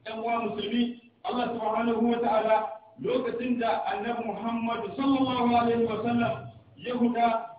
ɗan uwa musulmi Allah subhanahu wa ta'ala lokacin da annabi Muhammad sallallahu alaihi wa sallam ya huda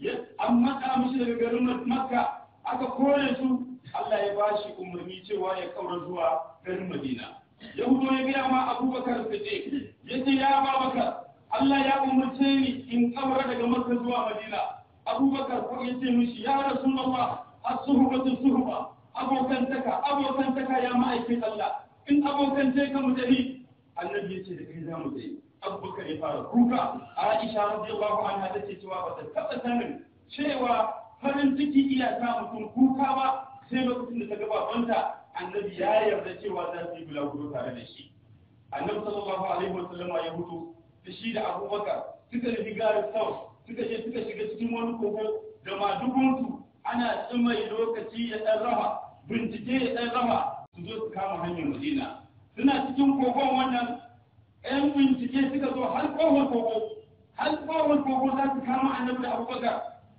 an matsa mishi daga garin Makka aka kore su Allah ya bashi umarni cewa ya kaura zuwa garin Madina ya hudo ya gaya ma Abubakar Siddiq yace ya Abubakar Allah ya umarce ni in kaura daga Makka zuwa Madina Abubakar ko yace mishi ya Rasulullah as-suhbatu suhba abokantaka abokantaka ya ma'aikin Allah in abokance ka mu tafi annabi ya ce da kai za mu tafi abubakar ya fara kuka aisha radiyallahu anha ta ce cewa ba ta taɓa sanin cewa farin ciki iya sa mutum kuka ba sai lokacin da ta ga babanta annabi ya yarda cewa za su yi bulaguro tare da shi annabi sallallahu alaihi wasallam ya hutu da shi da abubakar suka nufi garin south suka je suka shiga cikin wani kogo da madugunsu ana tsimai lokaci ya ɗan raha bincike ya ɗan raha su zo su kama hanyar madina suna cikin kogon wannan ‘yan bincike suka zo har kowar kogo har kowar kogo za su kama annabi da abubakar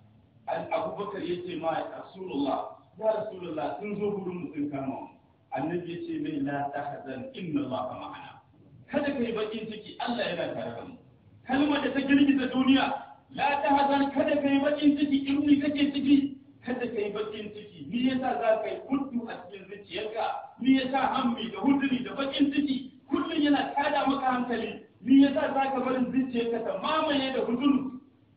abubakar ya ce ma rasulullah ya rasulullah sun zo gurin mu sun kama mu annabi ya ce mai la tahzan inna allaha ma'ana kada kai bakin ciki Allah yana tare da mu kalmar da ta girgiza duniya la tahzan kada kai bakin ciki in ni kake ciki kada kai bakin ciki ni yasa za ka yi kudu a cikin zuciyarka ni yasa hammi da huduri da bakin ciki kullum yana tada maka hankali ni yasa za ka barin zuciyarka ta mamaye da huduru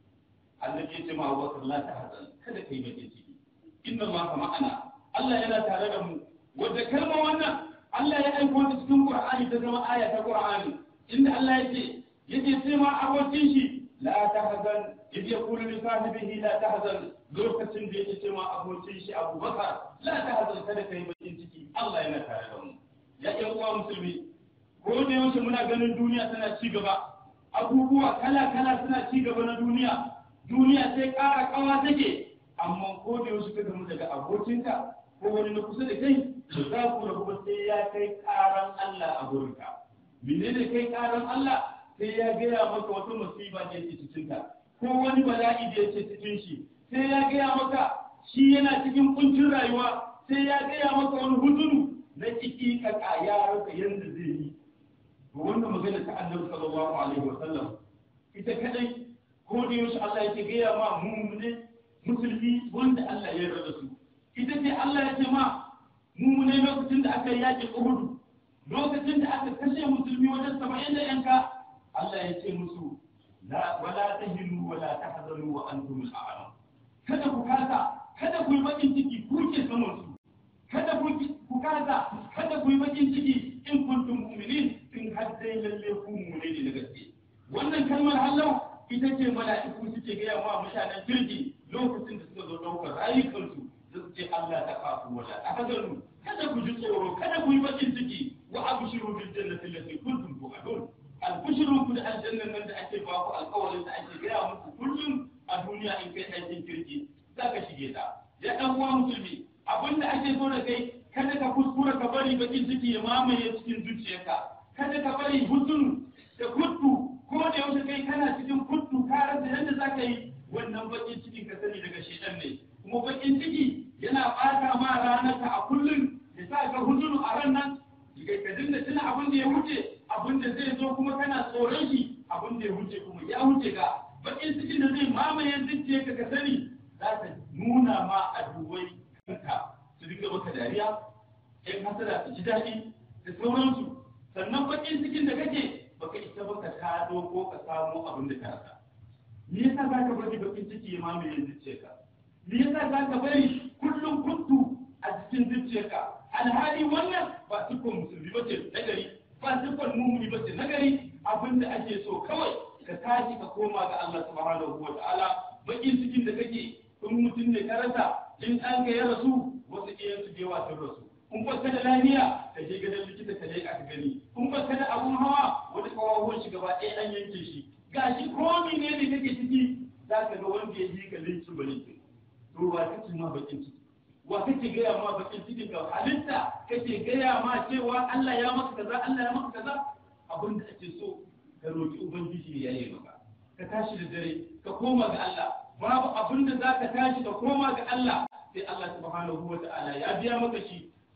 Allah ya ce ma Abubakar la tahzan kada kai bakin ciki inna Allah ma'ana Allah yana tare da mu wanda kalma wannan Allah ya aiko ta cikin Qur'ani ta zama aya ta Qur'ani inda Allah ya ce yake sai ma abokin shi la tahzan إذ يقول لصاحبه لا تحزن lokacin da yake ce ma abokin shi Abu Bakar la tahzan kada kai bakin ciki Allah yana tare da mu ya ƴan uwa musulmi ko da yaushe muna ganin duniya tana ci gaba abubuwa kala kala suna ci gaba na duniya duniya sai ƙara ƙawa take amma ko da yaushe ka gamu daga abokinka ko wani na kusa da kai za ku rabu ba sai ya kai ƙaran Allah a gurinka menene kai ƙaran Allah sai ya gaya maka wata musiba da yake cikin ka ko wani bala'i da yake cikin shi sai ya gaya maka shi yana cikin kuncin rayuwa sai ya gaya maka wani huzuru na ciki ka ya rasa yanda zai yi to wannan magana ta Annabi sallallahu alaihi wa sallam ita kadai ko da yaushe Allah yake gaya ma mu'mini musulmi wanda Allah ya yarda su ita ce Allah ya ce ma mu'mini lokacin da aka yaki Uhud lokacin da aka kashe musulmi wajen 70 da yanka Allah ya ce musu la wala tahinu wala tahzanu wa antum al-a'lam kada ku kasa kada ku yi bakin ciki ku ke saman su kada ku ku kasa kada ku yi bakin ciki in kuntum mu'minin in har dai lalle ku mu'mini ne da gaske wannan kalmar hallau ita ce mala'iku suke gaya wa mutanen kirki lokacin da suka zo ɗaukar rayukansu da su ce Allah ta kafu wala tahzanu kada ku ji tsoro kada ku yi bakin ciki wa abshiru bil jannati allati kuntum tu'adun albishirun ku da aljannan nan da ake ba ku alƙawarin da ake gaya muku kullum a duniya in kai aikin kirki za ka shige ta ya ɗan uwa musulmi abin da ake so da kai kada ka kuskura ka bari bakin ciki ya mamaye cikin zuciyarka kada ka bari hutun da kuttu ko da yaushe kai kana cikin kuttu ka rasa yadda za ka yi wannan bakin cikin ka sani daga shedan ne kuma bakin ciki yana ɓata ma ranarka a kullum ya sa ka hutunu a ran nan ka dinga tuna abin da ya wuce abin da zai zo kuma kana tsoron shi abin da ya wuce kuma ya wuce ka bakin cikin da zai mamaye zuciya ka ka sani za ta nuna ma a duwai kanka su dinga maka dariya ɗan hasara su ji daɗi da sauransu sannan bakin cikin da kake baka isa ba ka tado ko ka samo abin da ka rasa me yasa za ka bari bakin ciki ya mamaye zuciyarka me yasa za ka bari kullum kuntu a cikin zuciyarka alhali wannan ba siffar musulmi ba ce na gari ba siffar mumuni ba ce na gari abin da ake so kawai ka tashi ka koma ga Allah subhanahu wa ta'ala bakin cikin da kake in mutum ne ka rasa in an ka ya rasu wasu iyan su jewa sun rasu in ba ka da lafiya ka je gidan likita ka je ka gani in ba ka da abun hawa wani kawawan shi gaba ɗaya an yanke shi gashi komi ne ne kake ciki za ka ga wanda ya ji ka linkin ba linkin to ba kake ma bakin ciki wa kake gaya ma bakin cikin ka halitta kake gaya ma cewa Allah ya maka kaza Allah ya maka kaza abin da ake so ka roki ubangiji ya yi maka ka tashi da dare ka koma ga Allah babu abin da zaka tashi ka koma ga Allah sai Allah subhanahu wa ta'ala ya biya maka shi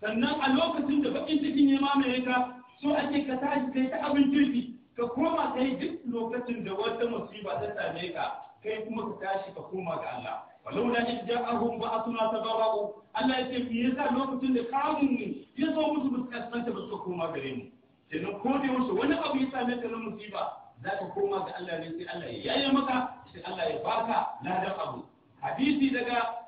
sannan a lokacin da bakin cikin ya mamaye ka so ake ka tashi kai ta abin kirki ka koma kai duk lokacin da wata musiba ta same ka kai kuma ka tashi ka koma ga Allah walau la in ja'ahum ba'athuna tabarra'u Allah ya ce me yasa lokacin da kamun mu ya zo musu fuskanta ba su koma gare mu kenan ko da yaushe wani abu ya same ka na musiba za ka koma ga Allah ne sai Allah ya yaye maka sai Allah ya baka ladan abu hadisi daga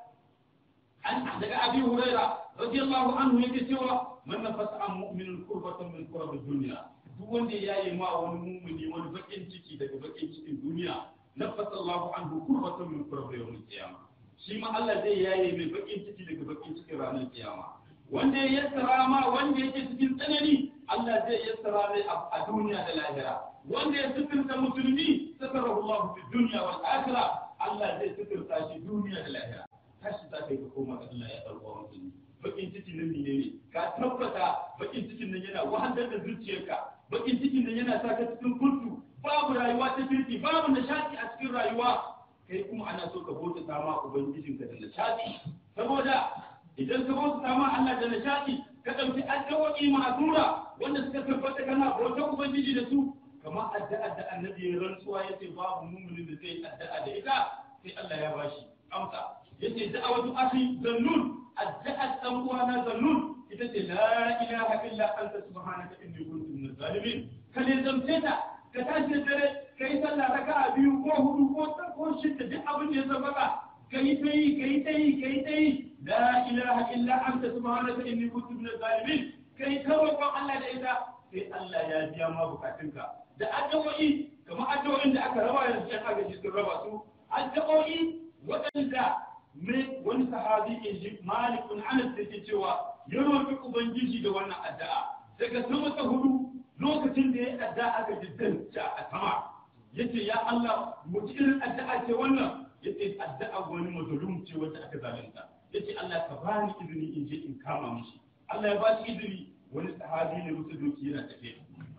an daga Abi Huraira radiyallahu anhu yake cewa man nafasa an mu'minun kurbatan min kurabi dunya duk wanda ya yi ma wani mumuni wani bakin ciki daga bakin cikin duniya nafasa Allahu anhu kurbatan min kurabi yawmil qiyamah shi ma Allah zai yaye mai bakin ciki daga bakin cikin ranar kiyama wanda ya yassara ma wanda yake cikin tsanani Allah zai yassara mai a duniya da lahira wanda ya sifirta musulmi satarahu Allah fi dunya wal akhirah Allah zai sifirta shi duniya da lahira tashi za ka yi ka koma ga Allah ya ɗauka musulmi bakin cikin nan ne ne ka tabbata bakin cikin nan yana wahalar da zuciyarka bakin cikin nan yana sa ka cikin kuntu babu rayuwa ta kirki babu nishadi a cikin rayuwa kai kuma ana so ka bauta sama ubangijinka da nishadi saboda idan ka bauta sama Allah da nishadi ka ɗauki addu'o'i ma'azura wanda suka tabbata kana bautar ubangiji da su kamar addu'a da annabi ya rantsuwa yace babu muminin da zai addu'a da ita sai Allah ya bashi amsa yace da'awatu akhi zannun addu'a dan uwana zannun ita ce la ilaha illa anta subhanaka inni kuntu minaz zalimin kale zamce ta ka tashi dare kai sallah raka'a biyu ko hudu ko ko shidda duk abin da ya sabaka kai ta yi kai ta yi kai ta yi la ilaha illa anta subhanaka inni kuntu minaz zalimin kai ta roƙon Allah da ita sai Allah ya biya ma bukatunka da addu'o'i kamar addu'o'in da aka raba yanzu yan agaji sun raba su addu'o'i waɗanda mai wani sahabi in ji malikun anas da ke cewa ya roƙi ubangiji da wannan addu'a daga sama ta hudu lokacin da ya addu'a aka ji danta a sama yace ya Allah mu ji irin addu'a ce wannan yace addu'a wani mazlum ce wacce aka zalunta yace Allah ka bani izini in je in kama mishi Allah ya ba shi izini wani sahabi ne musu doki yana tafiya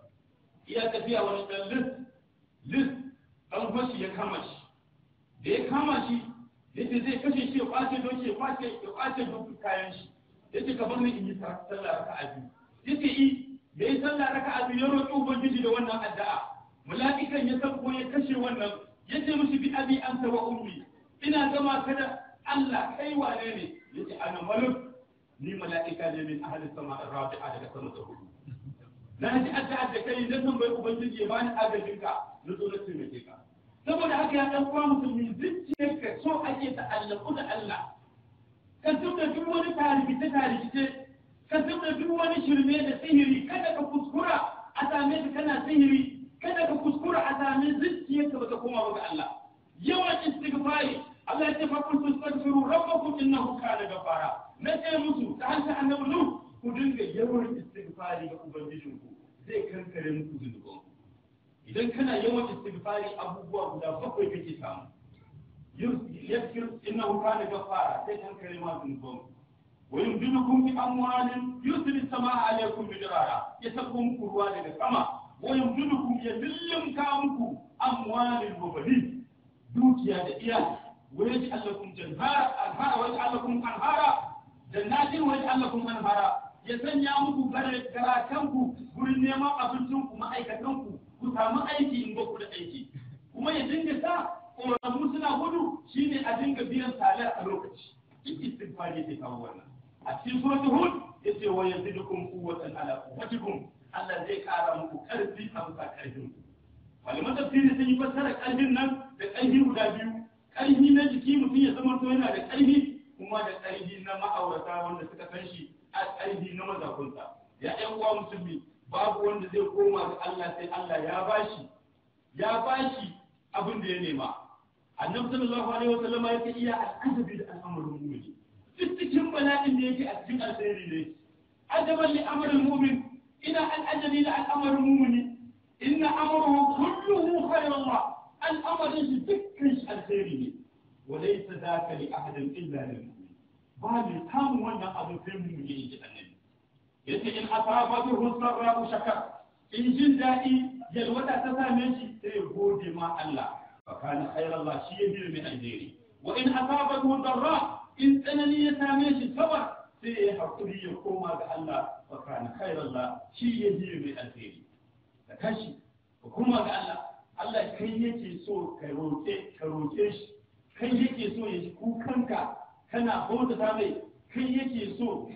iya tafiya wani dan lis lis dan fashi ya kama shi da ya kama shi yace zai kashe shi ya kwace doki ya kwace ya kwace duk kayan shi yace ka bar ni in yi sallah raka'a biyu yace i da yi sallah raka'a biyu ya roƙi ubangiji da wannan addu'a mala'ikan ya sabko ya kashe wannan yace mishi bi abi anta wa ummi ina gama ka da Allah kai wane ne yace ana maluk ni mala'ika ne min ahli sama rabi'a daga sama ta hudu na ji addu'a da kai na tambayi ubangiji ya bani agajin ka na zo na taimake ka saboda haka ya dan uwa musulmi zuciyarka so ake ta'allaku da Allah ka tunda duk wani tarikice tarikice ka tunda duk wani shirme da sihiri kada ka kuskura a same ka kana sihiri kada ka kuskura a same zuciyarka baka koma ba ga Allah yawan istighfari Allah ya ce fa kun tastaghfiru rabbakum innahu kana ghafara na ce musu ta harshen annabi nu ku dinga yawan istighfari ga ubangijinku zai kankare muku zunubanku idan kana yawan istighfari abubuwa guda bakwai kake samu yaskir innahu kana ghafara sai kankare ma zunubanku wa yumdidukum bi amwalin yusri samaa alaykum bidirara ya sako muku ruwa daga sama wa yumdidukum ya lillimka muku amwalin wa banin dukiya da iyali wa yaj'al lakum janhara anhara wa yaj'al lakum anhara jannatin wa yaj'al lakum anhara ya sanya muku garakanku gurin neman abincinku ma'aikatanku ku samu aiki in ku da aiki kuma ya dinga sa ƙoramu suna gudu shine a dinga biyan salar a lokaci duk istighfari yake kawo wannan a cikin suratul hud yace wa yazidukum quwwatan ala quwwatikum Allah zai kara muku karfi a bisa karfin ku malaman tafsiri sun yi fassara karfin nan da karfi guda biyu karfi na jiki mutum ya zama to yana da karfi kuma da karfi na ma'aurata wanda suka san shi a karfi na mazakunsa ya ƴan uwa musulmi babu wanda zai koma ga Allah sai Allah ya bashi ya bashi abin da ya nema annabi sallallahu alaihi wa sallama yake iya al'ajabi da al'amarin mu'mini duk cikin bala'in da yake a cikin alkhairi ne ajaban li amrul mu'min ina al'ajabi da al'amarin mu'mini inna amruhu kulluhu khairullah al'amarin shi dukkan shi alkhairi ne wa laysa dhaka li ahadin illa lil mu'min ba ne kamun wannan abin sai mu'mini yake annabi yace in asabatuhu sarra'u shakar in jin daɗi yalwata ta same shi sai ya gode ma Allah fa kana khairan shi ya bi min alheri wa in asabatuhu darra in tsanani ya same shi sabar sai ya haƙuri ya koma ga Allah fa kana khairallah shi ya ji mai alheri ka tashi ka koma ga Allah Allah kai yake so ka roƙe ka roƙe shi kai yake so ya ji kukanka kana bautata mai kai yake so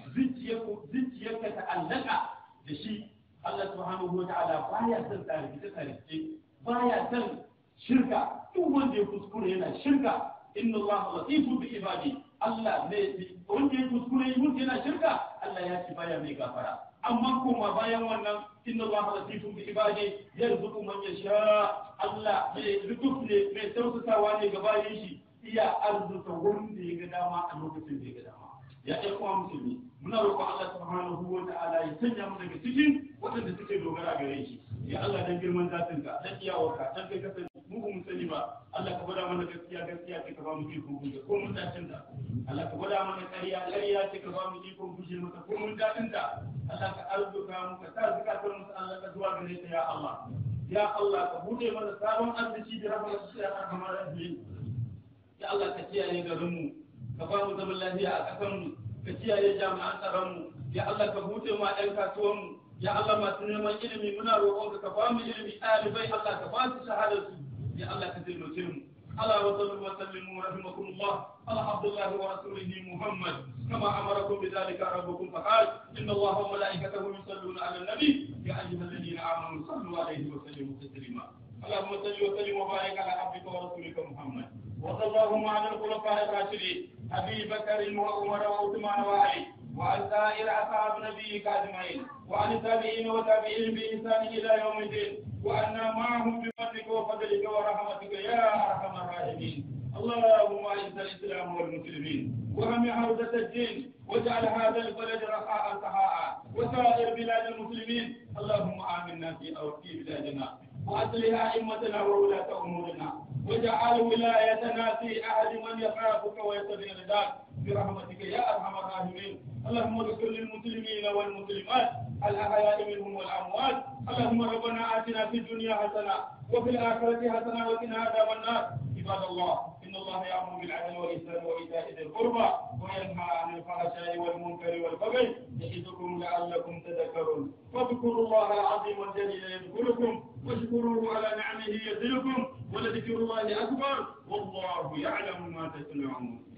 zuciyarka ta allaka da shi Allah subhanahu wa ta'ala baya son tarihi tarihi baya son shirka duk wanda ya kuskure yana shirka inna Allah latifu bi ibadi Allah ne wanda ya kuskure mutum yana shirka Allah ya ci baya mai gafara amma kuma bayan wannan inna Allah latifun bi ibadi yarzuqu man yasha Allah mai lutuf ne mai tausasawa ne ga bayan shi iya arzuta wanda ya ga dama a lokacin da ya ga dama ya ɗan uwa musulmi muna roƙon Allah subhanahu wa ta'ala ya sanya mu daga cikin waɗanda suke dogara gare shi ya Allah dan girman zatin ka dan iyawarka dan kai ka sani mu ba mu sani ba Allah ka gwada mana gaskiya gaskiya ce ka ba mu iko guje ko mun dacin ta Allah ka gwada mana ƙarya ƙarya ce ka ba mu iko guje maka ko mun dacin ta Allah ka arzuka mu ka sa zakatar mu Allah ka zuwa gare ta ya Allah ya Allah ka bude mana sabon arziki da rahmatin ya arhamar rahim ya Allah ka kiyaye garin mu ka ba mu zaman lafiya a ƙasar mu ka kiyaye jami'an tsaron mu ya Allah ka buɗe ma ɗan kasuwan mu ya Allah masu neman ilimi muna roƙon ka ba mu ilimi ɗalibai Allah ka ba su shahadar su ya Allah ka taimake mu ala wa sallu wa sallimu rahimakumullah ala abdullahi wa rasulihi muhammad kama amarakum bidhalika rabbukum faqal inna allaha wa malaikatahu yusalluna ala nabi ya ayyuhalladhina amanu sallu alayhi wa sallimu taslima اللهم صل وسلم وبارك على عبدك ورسولك محمد وصلى اللهم على الخلفاء الراشدين ابي بكر وعمر وعثمان وعلي وعن سائر اصحاب نبيك اجمعين وعن التابعين وتابعين باحسان الى يوم الدين وأنا معهم بفضلك وفضلك ورحمتك يا ارحم الراحمين اللهم اعز الاسلام والمسلمين وهم عودة الدين واجعل هذا البلد رخاء سخاء وسائر بلاد المسلمين اللهم امنا في او في بلادنا واصلح ائمتنا وولاة امورنا واجعل ولايتنا في احد من يخافك ويتبع رضاك برحمتك يا ارحم الراحمين اللهم اغفر للمسلمين والمسلمات الاحياء منهم والاموات اللهم ربنا اتنا في الدنيا حسنه وفي الاخره حسنه وقنا عذاب النار عباد الله ان الله يامر بالعدل والاحسان وايتاء ذي القربى وينهى عن الفحشاء والمنكر والبغي يعظكم لعلكم تذكرون فاذكروا الله العظيم الجليل يذكركم واشكروه على نعمه يزدكم ولذكر الله اكبر والله يعلم ما تصنعون